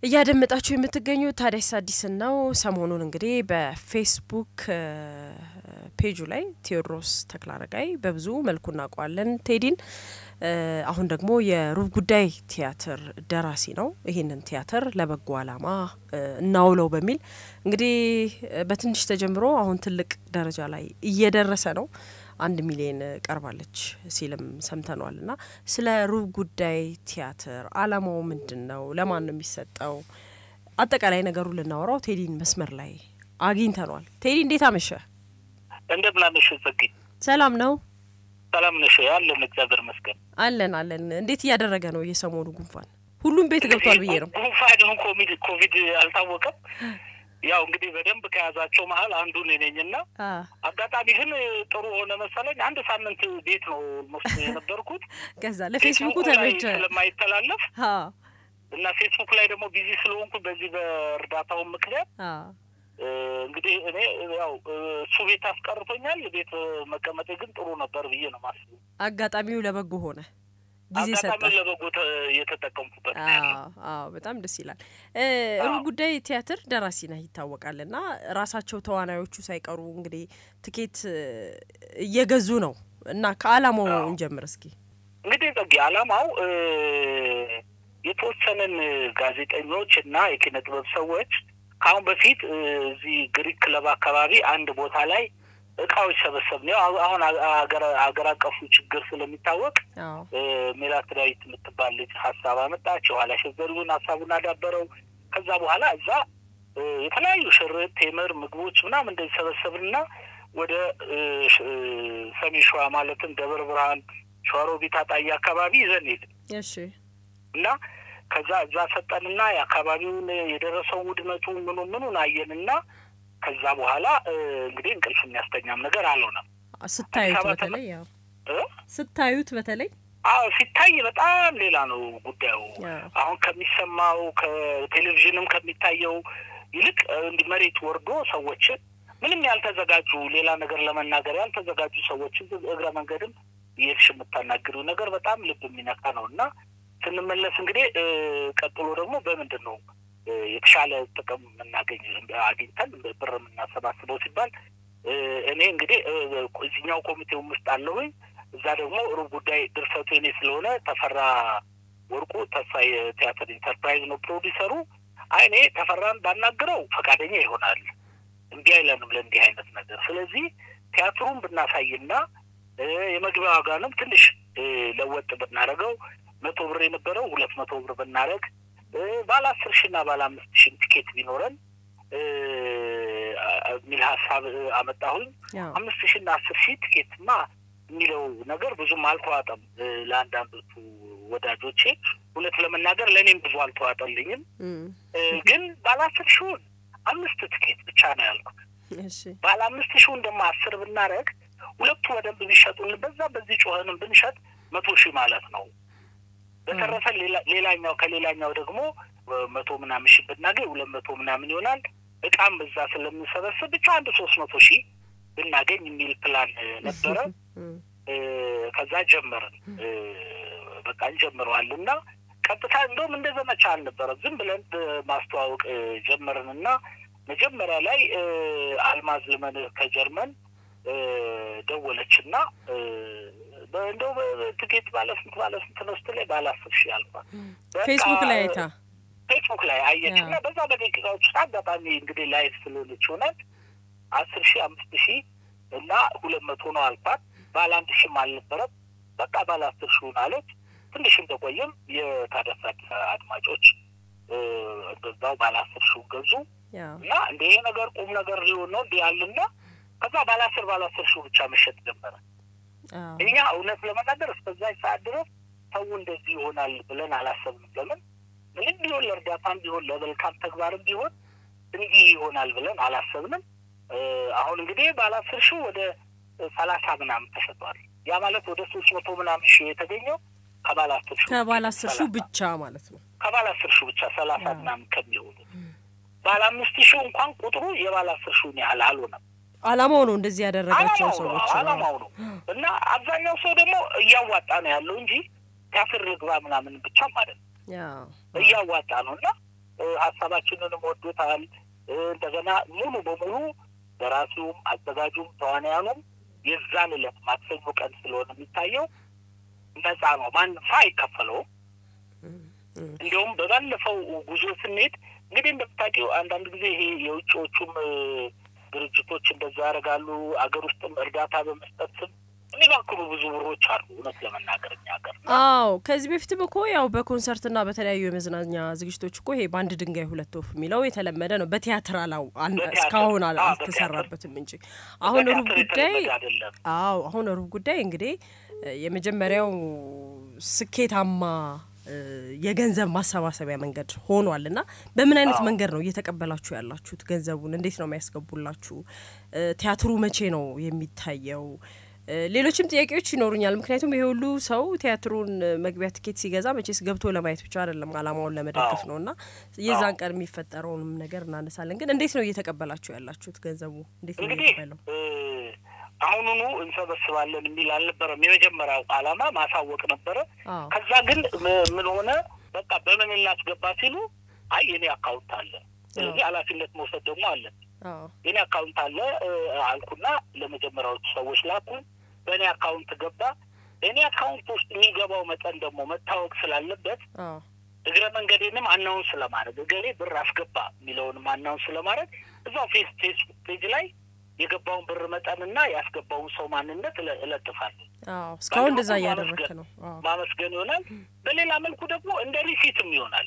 እያደመጣችሁ የምትገኙ ታዲያስ አዲስን ነው። ሰሞኑን እንግዲህ በፌስቡክ ፔጁ ላይ ቴዎድሮስ ተክለአረጋይ በብዙ መልኩ እናውቀዋለን ቴዲን። አሁን ደግሞ የሩብ ጉዳይ ቲያትር ደራሲ ነው። ይህንን ቲያትር ለበጎ ዓላማ እናውለው በሚል እንግዲህ በትንሽ ተጀምሮ አሁን ትልቅ ደረጃ ላይ እየደረሰ ነው። አንድ ሚሊዮን ቀርባለች ሲልም ሰምተኗል። እና ስለ ሩብ ጉዳይ ቲያትር አላማው ምንድን ነው? ለማን ነው የሚሰጠው? አጠቃላይ ነገሩ ልናወራው ቴዲን መስመር ላይ አግኝተኗል። ቴዲ እንዴት አመሸ? እንደምን አመሸ ዘግኝ። ሰላም ነው? ሰላም ነሽ? አለን እግዚአብሔር ይመስገን። አለን አለን። እንዴት እያደረገ ነው የሰሞኑ ጉንፋን? ሁሉም ቤት ገብቷል ብዬ ነው። ጉንፋን ኮቪድ ኮቪድ አልታወቀም። ያው እንግዲህ በደንብ ከያዛቸው መሀል አንዱ እኔ ነኝና አጋጣሚ ግን ጥሩ ሆነ መሰለኝ። አንድ ሳምንት ቤት ነው ሞስ የነበርኩት። ከዛ ለፌስቡኩ ተመቸ ስለማይተላለፍ እና ፌስቡክ ላይ ደግሞ ቢዚ ስለሆንኩ በዚህ በእርዳታውን ምክንያት እንግዲህ እኔ ያው እሱ ቤት አስቀርቶኛል። ቤት መቀመጤ ግን ጥሩ ነበር ብዬ ነው ማስበው። አጋጣሚው ለበጎ ሆነ። ጊዜ ሰጠ። አጋጣሚ ለበጎ የተጠቀምኩበት። አዎ በጣም ደስ ይላል። ሩብ ጉዳይ ቲያትር ደራሲ ነህ ይታወቃል። እና ራሳቸው ተዋናዮቹ ሳይቀሩ እንግዲህ ትኬት እየገዙ ነው እና ከአላማው እንጀምር እስኪ። እንግዲህ ጸጌ አላማው የተወሰነን ጋዜጠኞች እና የኪነ ጥበብ ሰዎች ከአሁን በፊት እዚህ ግሪክ ክለብ አካባቢ አንድ ቦታ ላይ እቃዎች ሰበሰብ ነው። አሁን አገር አቀፉ ችግር ስለሚታወቅ ሜላት ዳዊት የምትባል ልጅ ሀሳብ አመጣች። የኋላ ሸዘሪውን ሀሳቡን አዳበረው። ከዛ በኋላ እዛ የተለያዩ ሽርጥ፣ ቴምር፣ ምግቦች ምናምን እንደዚህ ሰበሰብንና ወደ ሰሜን ሸዋ ማለትም ደብረ ብርሃን፣ ሸዋሮቢት፣ አጣዬ አካባቢ ይዘን ሄድን እና ከዛ እዛ ሰጠንና የአካባቢውን የደረሰውን ውድመቱ ምኑ ምኑን አየንና ከዛ በኋላ እንግዲህ እንቅልፍ የሚያስተኛም ነገር አልሆነም። ስታዩት በተለይ ያው ስታዩት በተለይ አዎ ሲታይ በጣም ሌላ ነው ጉዳዩ። አሁን ከሚሰማው ከቴሌቪዥንም ከሚታየው ይልቅ እንዲህ መሬት ወርዶ ሰዎችን ምንም ያልተዘጋጁ ሌላ ነገር ለመናገር ያልተዘጋጁ ሰዎችን እግረ መንገድም የሄድሽ የምታናግሪው ነገር በጣም ልብ የሚነካ ነው እና ስንመለስ እንግዲህ ቀጥሎ ደግሞ በምንድን ነው የተሻለ ጥቅም የምናገኝ አግኝተን ብር የምናሰባስበው ሲባል እኔ እንግዲህ እዚኛው ኮሚቴውም ውስጥ አለሁኝ። እዛ ደግሞ ሩብ ጉዳይ ድርሰቱ እኔ ስለሆነ ተፈራ ወርቁ ተስፋ የቲያትር ኢንተርፕራይዝ ነው ፕሮዲሰሩ። አይ እኔ ተፈራን ባናግረው ፈቃደኛ ይሆናል፣ እምቢ አይለንም ለእንዲህ አይነት ነገር። ስለዚህ ቲያትሩን ብናሳይና የመግቢያ ዋጋንም ትንሽ ለወጥ ብናደርገው መቶ ብር የነበረው ሁለት መቶ ብር ብናደርግ ባለ አስር ሺ እና ባለ አምስት ሺ ቲኬት ቢኖረን የሚል ሀሳብ አመጣሁኝ። አምስት ሺ እና አስር ሺ ቲኬትማ የሚለው ነገር ብዙም አልተዋጠም ለአንዳንዶቹ ወዳጆቼ። እውነት ለመናገር ለእኔም ብዙ አልተዋጠልኝም። ግን ባለ አስር ሺውን አምስት ቲኬት ብቻ ነው ያልኩት። ባለ አምስት ሺውን ደግሞ አስር ብናደርግ ሁለቱ በደንብ ቢሸጡን በዛ በዚህ ጮኸንም ብንሸጥ መቶ ሺህ ማለት ነው። በተረፈ ሌላኛው ከሌላኛው ደግሞ መቶ ምናምን ሺህ ብናገኝ ሁለት መቶ ምናምን ይሆናል። እቃም በዛ ስለምንሰበስብ ብቻ አንድ ሶስት መቶ ሺህ ብናገኝ የሚል ፕላን ነበረ። ከዛ ጀመርን። በቃ እንጀምረዋል እና ቀጥታ እንደውም እንደ ዘመቻ አልነበረም። ዝም ብለን ማስተዋወቅ ጀመርን እና መጀመሪያ ላይ አልማዝ ልመን ከጀርመን ደወለች እና እንደው ትኬት ባለ ስንት ባለ ስንት ነው ስትለኝ ባለ አስር ሺህ አልኳት። ፌስቡክ ላይ አይታ ፌስቡክ ላይ አየች እና በዛ በደቂቃዎች ውስጥ አጋጣሚ እንግዲህ ላይፍ ስለሆነች ሆናል አስር ሺህ አምስት ሺህ እና ሁለት መቶ ነው አልኳት። ባለ አንድ ሺህም አልነበረም። በቃ ባለ አስር ሺውን አለች። ትንሽ እንደቆየም የታደሰ አዲስ አድማጮች በዛው ባለ አስር ሺውን ገዙ እና እንደ ይሄ ነገር ቁም ነገር ሊሆን ነው እንዲህ ያልና ከዛ ባለ አስር ባለ አስር ሺው ብቻ መሸጥ ጀመረ። እኛ እውነት ለመናገር እስከዛች ሰዓት ድረስ ሰው እንደዚህ ይሆናል ብለን አላሰብንም። ለምን ምንም ቢሆን ለእርዳታም ቢሆን ለመልካም ተግባርም ቢሆን እንዲህ ይሆናል ብለን አላሰብንም። አሁን እንግዲህ ባለ አስር ሺው ወደ ሰላሳ ምናምን ተሸጧል። ያ ማለት ወደ ሶስት መቶ ምናምን ሺህ የተገኘው ከባለ አስር ሺው ከባለ አስር ሺው ብቻ ማለት ነው። ከባለ አስር ሺው ብቻ ሰላሳ ምናምን ከሚሆኑ ባለ አምስት ሺው እንኳን ቁጥሩ የባለ አስር ሺውን ያህል አልሆነም። አላማው ነው እንደዚህ ያደረጋቸው ሰዎች አላማው ነው እና አብዛኛው ሰው ደግሞ እያዋጣ ነው ያለው እንጂ ቲያትር ልግባ ምናምን ብቻም ማለት ነው እያዋጣ ነው እና ሀሳባችንንም ወዶታል። እንደገና ሙሉ በሙሉ ደራሲውም አዘጋጁም ተዋንያኑም የዛን ዕለት ማክሰኞ ቀን ስለሆነ የሚታየው ነጻ ነው። ማንም ሰው አይከፈለውም። እንዲሁም በባለፈው ጉዞ ስንሄድ እንግዲህ እንደምታውቂው አንዳንድ ጊዜ ይሄ የውጭዎቹም ድርጅቶች እንደዛ ያደርጋሉ። አገር ውስጥም እርዳታ በመስጠት ስም የሚባክኑ ብዙ ብሮች አሉ። እውነት ለመናገር እኛ ሀገር አዎ፣ ከዚህ በፊትም እኮ ያው በኮንሰርትና በተለያዩ የመዝናኛ ዝግጅቶች እኮ ይሄ በአንድ ድንጋይ ሁለት ወፍ የሚለው የተለመደ ነው። በቲያትር አላው እስካሁን አልተሰራበትም እንጂ አሁን ሩብ ጉዳይ አዎ፣ አሁን ሩብ ጉዳይ እንግዲህ የመጀመሪያው ስኬታማ የገንዘብ ማሰባሰቢያ መንገድ ሆኗል እና በምን አይነት መንገድ ነው እየተቀበላችሁ ያላችሁት? ገንዘቡን እንዴት ነው የሚያስገቡላችሁ? ቲያትሩ መቼ ነው የሚታየው? ሌሎችም ጥያቄዎች ይኖሩኛል። ምክንያቱም ይሄ ሁሉ ሰው ቲያትሩን መግቢያ ትኬት ሲገዛ መቼስ ገብቶ ለማየት ብቻ አይደለም፣ አላማውን ለመደገፍ ነው እና የዛን ቀን የሚፈጠረውንም ነገር እናነሳለን። ግን እንዴት ነው እየተቀበላችሁ ያላችሁት? ገንዘቡ እንዴት ነው የሚቀበለው? አሁኑኑ እንሰበስባለን የሚል አልነበረም። የመጀመሪያው ዓላማ ማሳወቅ ነበረ። ከዛ ግን ምን ሆነ፣ በቃ በምን እናስገባ ሲሉ አይ የኔ አካውንት አለ፣ ስለዚህ ኃላፊነት መውሰድ ደግሞ አለ። የኔ አካውንት አለ አልኩና ለመጀመሪያዎቹ ሰዎች ላኩ። በእኔ አካውንት ገባ። እኔ አካውንት ውስጥ የሚገባው መጠን ደግሞ መታወቅ ስላለበት እግረ መንገዴንም አናውን ስለማድረግ እገሌ ብር አስገባ የሚለውንም አናውን ስለማድረግ እዛው ፌስቡክ ፔጅ ላይ የገባውን ብር መጠንና ያስገባውን ሰው ማንነት እለጥፋለሁ። እስካሁን እንደዛ እያደረግክ ነው። ማመስገን ይሆናል። በሌላ መልኩ ደግሞ እንደ ሪሲትም ይሆናል።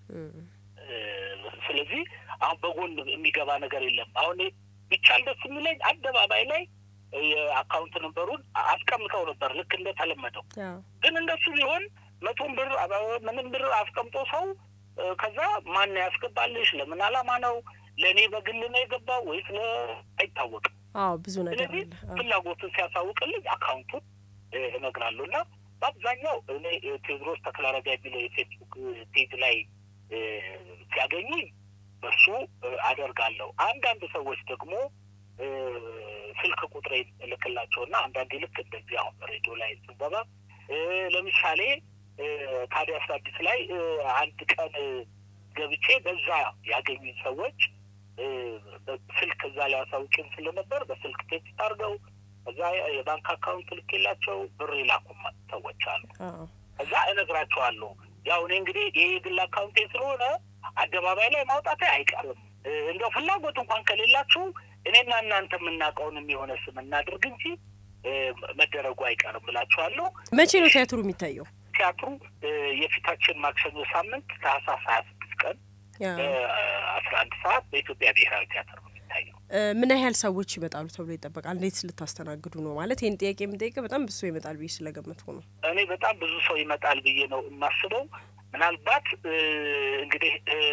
ስለዚህ አሁን በጎን የሚገባ ነገር የለም። አሁን ቢቻል ደስ የሚለኝ አደባባይ ላይ የአካውንት ነንበሩን አስቀምጠው ነበር ልክ እንደተለመደው። ግን እንደሱ ቢሆን መቶም ብር ምንም ብር አስቀምጦ ሰው ከዛ ማን ያስገባልሽ ለምን አላማ ነው ለእኔ በግል ነው የገባው ወይስ አይታወቅም። አዎ ብዙ ነገር ስለዚህ ፍላጎቱን ሲያሳውቅልኝ አካውንቱን እነግራለሁ እና በአብዛኛው እኔ ቴዎድሮስ ተክለአረጋ የሚለው የፌስቡክ ፔጅ ላይ ሲያገኙኝ በሱ አደርጋለሁ። አንዳንድ ሰዎች ደግሞ ስልክ ቁጥሬ እልክላቸውና አንዳንዴ ልክ እንደዚህ አሁን ሬዲዮ ላይ ስንገባ ለምሳሌ ታዲያስ አዲስ ላይ አንድ ቀን ገብቼ በዛ ያገኙኝ ሰዎች ስልክ እዛ ላይ አሳውቂን ስለነበር በስልክ ቴክስት አድርገው እዛ የባንክ አካውንት ልኬላቸው ብር የላኩም ሰዎች አሉ። እዛ እነግራቸዋለሁ። ያው እኔ እንግዲህ ይህ የግል አካውንቴ ስለሆነ አደባባይ ላይ ማውጣቴ አይቀርም። እንደው ፍላጎት እንኳን ከሌላችሁ እኔና እናንተ የምናውቀውን የሚሆነ ስም እናድርግ እንጂ መደረጉ አይቀርም ብላችኋለሁ። መቼ ነው ቲያትሩ የሚታየው? ቲያትሩ የፊታችን ማክሰኞ ሳምንት ታህሳስ ሀያ ስድስት ቀን አስራ አንድ ሰዓት በኢትዮጵያ ብሔራዊ ቲያትር ነው የሚታየው። ምን ያህል ሰዎች ይመጣሉ ተብሎ ይጠበቃል? እንዴት ልታስተናግዱ ነው? ማለት ይህን ጥያቄ የምጠይቀ በጣም ብዙ ሰው ይመጣል ብዬ ስለገመትኩ ነው። እኔ በጣም ብዙ ሰው ይመጣል ብዬ ነው የማስበው። ምናልባት እንግዲህ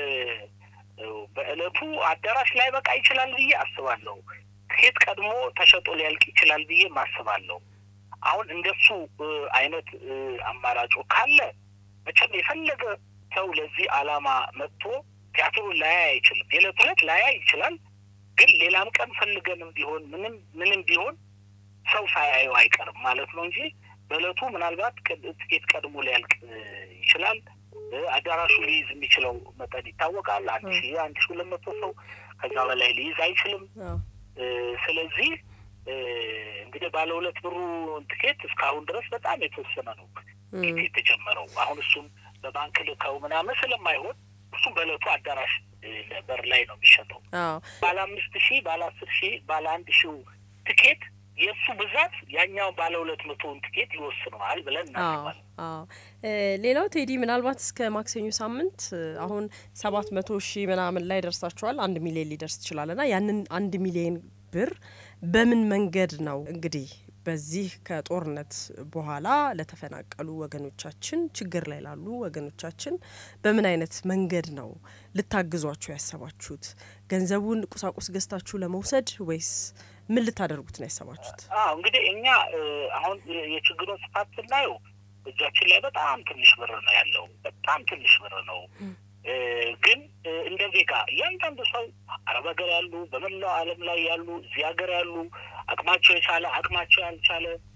በእለቱ አዳራሽ ላይ በቃ ይችላል ብዬ አስባለሁ። ትኬት ቀድሞ ተሸጦ ሊያልቅ ይችላል ብዬ ማስባለሁ። አሁን እንደሱ አይነት አማራጩ ካለ መቼም የፈለገ ሰው ለዚህ ዓላማ መጥቶ ቲያትሩን ላያይ አይችልም። የዕለት ዕለት ላያይ ይችላል። ግን ሌላም ቀን ፈልገንም ቢሆን ምንም ምንም ቢሆን ሰው ሳያየው አይቀርም ማለት ነው እንጂ በዕለቱ ምናልባት ትኬት ቀድሞ ሊያልቅ ይችላል። አዳራሹ ሊይዝ የሚችለው መጠን ይታወቃል። አንድ ሺ አንድ ሺ ሁለት መቶ ሰው ከዛ በላይ ሊይዝ አይችልም። ስለዚህ እንግዲህ ባለ ሁለት ብሩ ትኬት እስካሁን ድረስ በጣም የተወሰነ ነው የተጀመረው። አሁን እሱም በባንክ ልከው ምናምን ስለማይሆን እሱም በዕለቱ አዳራሽ በር ላይ ነው የሚሸጠው። ባለ አምስት ሺህ ባለ አስር ሺህ ባለ አንድ ሺው ትኬት የእሱ ብዛት ያኛውን ባለ ሁለት መቶውን ትኬት ይወስነዋል ብለን እናስባለን። ሌላው ቴዲ ምናልባት እስከ ማክሰኞ ሳምንት አሁን ሰባት መቶ ሺህ ምናምን ላይ ደርሳችኋል። አንድ ሚሊዮን ሊደርስ ይችላል ና ያንን አንድ ሚሊዮን ብር በምን መንገድ ነው እንግዲህ በዚህ ከጦርነት በኋላ ለተፈናቀሉ ወገኖቻችን ችግር ላይ ላሉ ወገኖቻችን በምን አይነት መንገድ ነው ልታግዟቸው ያሰባችሁት? ገንዘቡን ቁሳቁስ ገዝታችሁ ለመውሰድ ወይስ ምን ልታደርጉት ነው ያሰባችሁት? አዎ እንግዲህ እኛ አሁን የችግሩን ስፋት ስናየው እጃችን ላይ በጣም ትንሽ ብር ነው ያለው። በጣም ትንሽ ብር ነው። ግን እንደ ዜጋ እያንዳንዱ ሰው አረብ ሀገር ያሉ፣ በመላው ዓለም ላይ ያሉ፣ እዚህ ሀገር ያሉ፣ አቅማቸው የቻለ አቅማቸው ያልቻለ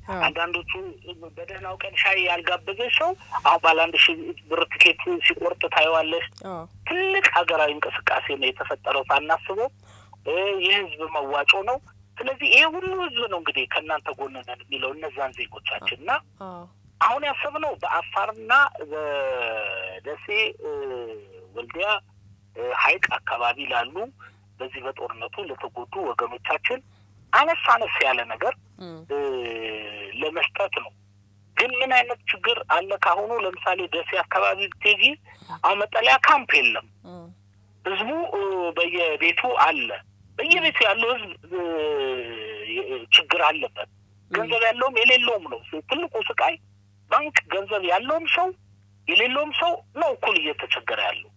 አንዳንዶቹ በደህናው ቀን ሻይ ያልጋበዘች ሰው አሁን ባለ አንድ ሺህ ብር ትኬት ሲቆርጥ ታየዋለሽ። ትልቅ ሀገራዊ እንቅስቃሴ ነው የተፈጠረው ሳናስበው። የህዝብ መዋጮ ነው። ስለዚህ ይሄ ሁሉ ህዝብ ነው እንግዲህ ከእናንተ ጎን ነን የሚለው እነዛን ዜጎቻችን እና አሁን ያሰብነው በአፋርና በደሴ ወልዲያ ሀይቅ አካባቢ ላሉ በዚህ በጦርነቱ ለተጎዱ ወገኖቻችን አነስ አነስ ያለ ነገር ለመስጠት ነው። ግን ምን አይነት ችግር አለ? ካሁኑ ለምሳሌ ደሴ አካባቢ ብትሄጂ አሁን መጠለያ ካምፕ የለም። ህዝቡ በየቤቱ አለ። በየቤቱ ያለው ህዝብ ችግር አለበት። ገንዘብ ያለውም የሌለውም ነው ትልቁ ስቃይ። ባንክ ገንዘብ ያለውም ሰው የሌለውም ሰው ነው እኩል እየተቸገረ ያለው።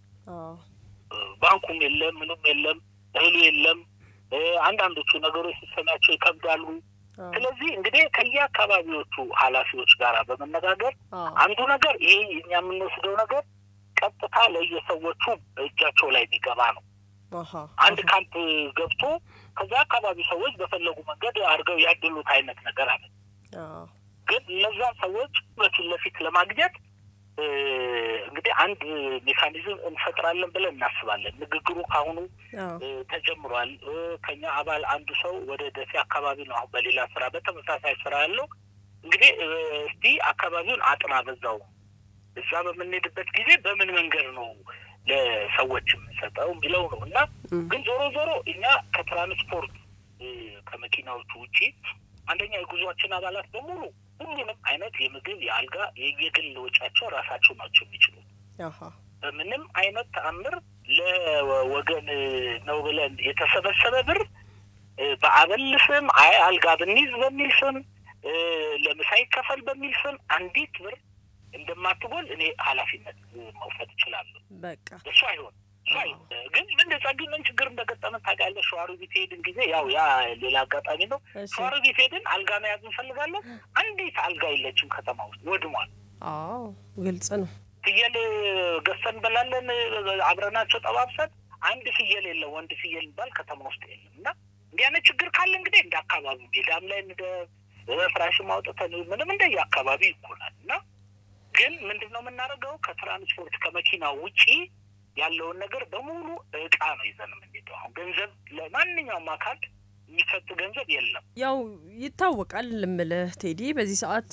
ባንኩም የለም፣ ምንም የለም፣ እህሉ የለም። አንዳንዶቹ ነገሮች ሲሰሚያቸው ይከብዳሉ። ስለዚህ እንግዲህ ከየአካባቢዎቹ ኃላፊዎች ጋር በመነጋገር አንዱ ነገር ይሄ እኛ የምንወስደው ነገር ቀጥታ ለየሰዎቹ እጃቸው ላይ የሚገባ ነው። አንድ ካምፕ ገብቶ ከዛ አካባቢ ሰዎች በፈለጉ መንገድ አድርገው ያድሉት አይነት ነገር አለ። ግን እነዛን ሰዎች በፊት ለፊት ለማግኘት እንግዲህ አንድ ሜካኒዝም እንፈጥራለን ብለን እናስባለን። ንግግሩ ካሁኑ ተጀምሯል። ከኛ አባል አንዱ ሰው ወደ ደሴ አካባቢ ነው አሁን በሌላ ስራ በተመሳሳይ ስራ ያለው። እንግዲህ እስቲ አካባቢውን አጥና በዛው እዛ በምንሄድበት ጊዜ በምን መንገድ ነው ለሰዎች የምንሰጠው የሚለው ነው እና ግን ዞሮ ዞሮ እኛ ከትራንስፖርት ከመኪናዎቹ ውጪ አንደኛ የጉዟችን አባላት በሙሉ ሁሉንም አይነት የምግብ የአልጋ የየግል ወጪያቸው ራሳቸው ናቸው የሚችሉት። በምንም አይነት ተአምር ለወገን ነው ብለን የተሰበሰበ ብር በአበል ስም አይ አልጋ ብንይዝ በሚል ስም ለምሳ ይከፈል በሚል ስም አንዲት ብር እንደማትጎል እኔ ኃላፊነት መውሰድ እችላለሁ። በቃ እሱ አይሆን እሱ አይሆን። ግን ምን ጸግኝ ምን ችግር እንደገጠመን ታውቂያለሽ? ሸዋሮቢት ሄድን ጊዜ ያው ያ ሌላ አጋጣሚ ነው። ሸዋሮቢት ሄድን አልጋ መያዝ እንፈልጋለን። አንዲት አልጋ የለችም ከተማ ውስጥ ወድሟል። አዎ ግልጽ ነው። ፍየል ገዝተን እንበላለን አብረናቸው ጠባብሰን አንድ ፍየል የለም፣ ወንድ ፍየል የሚባል ከተማ ውስጥ የለም። እና እንዲህ አይነት ችግር ካለ እንግዲህ እንደ አካባቢ ሜዳም ላይ እንደ ፍራሽም አውጥተን ምንም እንደየ አካባቢ ይኮናል እና ግን ምንድን ነው የምናደርገው? ከትራንስፖርት ከመኪና ውጪ ያለውን ነገር በሙሉ እቃ ነው ይዘን የምንሄደው። አሁን ገንዘብ ለማንኛውም አካል የሚሰጥ ገንዘብ የለም። ያው ይታወቃል እምልህ ቴዲ፣ በዚህ ሰዓት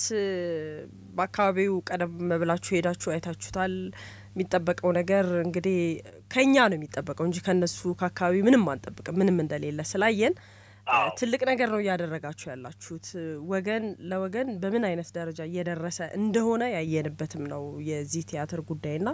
በአካባቢው ቀደም ብላችሁ ሄዳችሁ አይታችሁታል። የሚጠበቀው ነገር እንግዲህ ከኛ ነው የሚጠበቀው እንጂ ከነሱ ከአካባቢ ምንም አንጠብቅም። ምንም እንደሌለ ስላየን ትልቅ ነገር ነው እያደረጋችሁ ያላችሁት። ወገን ለወገን በምን አይነት ደረጃ እየደረሰ እንደሆነ ያየንበትም ነው የዚህ ቲያትር ጉዳይና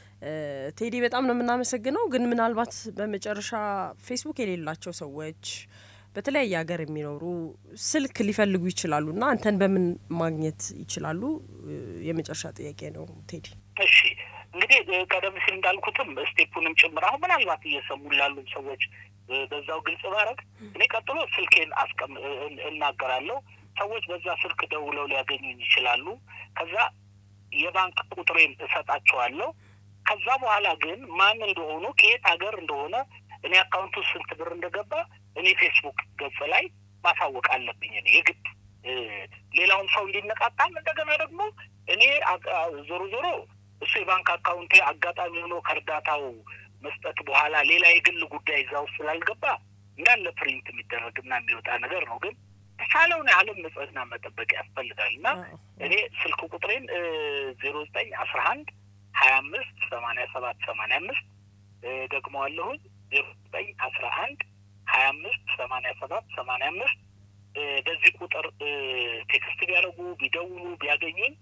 ቴዲ በጣም ነው የምናመሰግነው። ግን ምናልባት በመጨረሻ ፌስቡክ የሌላቸው ሰዎች በተለያየ ሀገር የሚኖሩ ስልክ ሊፈልጉ ይችላሉ እና አንተን በምን ማግኘት ይችላሉ? የመጨረሻ ጥያቄ ነው ቴዲ። እሺ እንግዲህ ቀደም ሲል እንዳልኩትም ስቴፑንም ጭምር አሁን ምናልባት እየሰሙ ላሉም ሰዎች በዛው ግልጽ ባረግ እኔ ቀጥሎ ስልኬን አስቀም እናገራለሁ። ሰዎች በዛ ስልክ ደውለው ሊያገኙኝ ይችላሉ። ከዛ የባንክ ቁጥሬን እሰጣቸዋለሁ። ከዛ በኋላ ግን ማን እንደሆኑ ከየት ሀገር እንደሆነ እኔ አካውንቱ ስንት ብር እንደገባ እኔ ፌስቡክ ገጽ ላይ ማሳወቅ አለብኝ። እኔ የግድ ሌላውን ሰው እንዲነቃጣም እንደገና ደግሞ እኔ ዞሮ ዞሮ እሱ የባንክ አካውንቴ አጋጣሚ ሆኖ ከእርዳታው መስጠት በኋላ ሌላ የግል ጉዳይ እዛ ውስጥ ስላልገባ እንዳለ ፕሪንት የሚደረግና የሚወጣ ነገር ነው። ግን ተቻለውን ያህልም ንጽህና መጠበቅ ያስፈልጋል እና እኔ ስልክ ቁጥሬን ዜሮ ዘጠኝ አስራ አንድ ሀያ አምስት ሰማኒያ ሰባት ሰማኒያ አምስት ደግመዋለሁኝ ዜሮ ዘጠኝ አስራ አንድ ሀያ አምስት ሰማኒያ ሰባት ሰማኒያ አምስት በዚህ ቁጥር ቴክስት ቢያደርጉ ቢደውሉ ቢያገኙኝ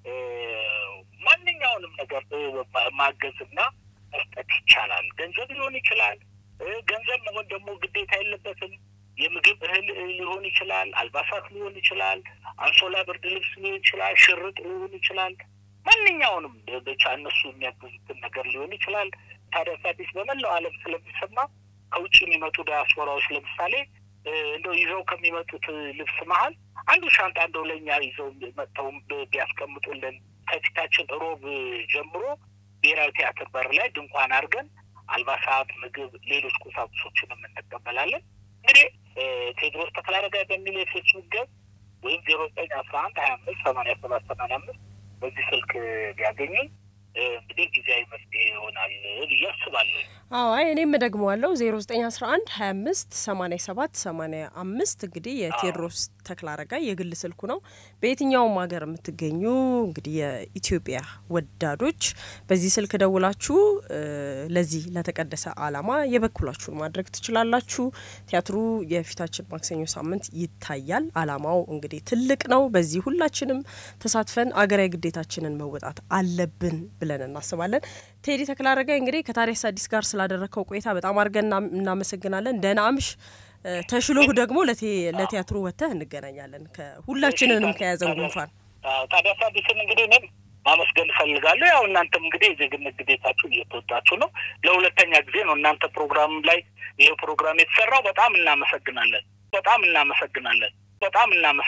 ማንኛውንም ነገር ማገዝና መስጠት ይቻላል። ገንዘብ ሊሆን ይችላል። ገንዘብ መሆን ደግሞ ግዴታ የለበትም። የምግብ እህል ሊሆን ይችላል። አልባሳት ሊሆን ይችላል። አንሶላ፣ ብርድ ልብስ ሊሆን ይችላል። ሽርጥ ሊሆን ይችላል። ማንኛውንም ብቻ እነሱ የሚያግዙትን ነገር ሊሆን ይችላል። ታዲያስ አዲስ በመላው ዓለም ስለሚሰማ ከውጭ የሚመጡ ዳያስፖራዎች ለምሳሌ እንደው ይዘው ከሚመጡት ልብስ መሀል አንዱ ሻንጣ እንደው ለእኛ ይዘው መጥተው ቢያስቀምጡልን ከፊታችን ሮብ ጀምሮ ብሔራዊ ቲያትር በር ላይ ድንኳን አድርገን አልባሳት፣ ምግብ፣ ሌሎች ቁሳቁሶችንም እንቀበላለን። እንግዲህ ቴዎድሮስ ተክለአረጋይ በሚል የፌስቡክ ገጽ ወይም ዜሮ ዘጠኝ አስራ አንድ ሀያ አምስት ሰማንያ ሰባት ሰማንያ አምስት በዚህ ስልክ ቢያገኙኝ እንግዲህ ጊዜያዊ መፍትሄ ይሆናል ብዬ አስባለሁ። አዎ አይ እኔም እደግመዋለሁ ዜሮ ዘጠኝ አስራ አንድ ሀያ አምስት ሰማኒያ ሰባት ሰማኒያ አምስት እንግዲህ የቴዎድሮስ ተክለአረጋይ የግል ስልኩ ነው። በየትኛውም ሀገር የምትገኙ እንግዲህ የኢትዮጵያ ወዳዶች በዚህ ስልክ ደውላችሁ ለዚህ ለተቀደሰ ዓላማ የበኩላችሁን ማድረግ ትችላላችሁ። ቲያትሩ የፊታችን ማክሰኞ ሳምንት ይታያል። ዓላማው እንግዲህ ትልቅ ነው። በዚህ ሁላችንም ተሳትፈን አገራዊ ግዴታችንን መወጣት አለብን ብለን እናስባለን። ቴዲ ተክለአረጋይ እንግዲህ ከታዲያስ አዲስ ጋር ስላደረግከው ቆይታ በጣም አድርገን እናመሰግናለን። ደህና አምሽ። ተሽሎህ ደግሞ ለቲያትሩ ወጥተህ እንገናኛለን ከሁላችንንም ከያዘን ጉንፋን። ታዲያስ አዲስን እንግዲህ እኔም ማመስገን እፈልጋለሁ። ያው እናንተም እንግዲህ የዜግነት ግዴታችሁን እየተወጣችሁ ነው። ለሁለተኛ ጊዜ ነው እናንተ ፕሮግራም ላይ ይሄ ፕሮግራም የተሰራው። በጣም እናመሰግናለን። በጣም እናመሰግናለን። በጣም እናመሰግናለን።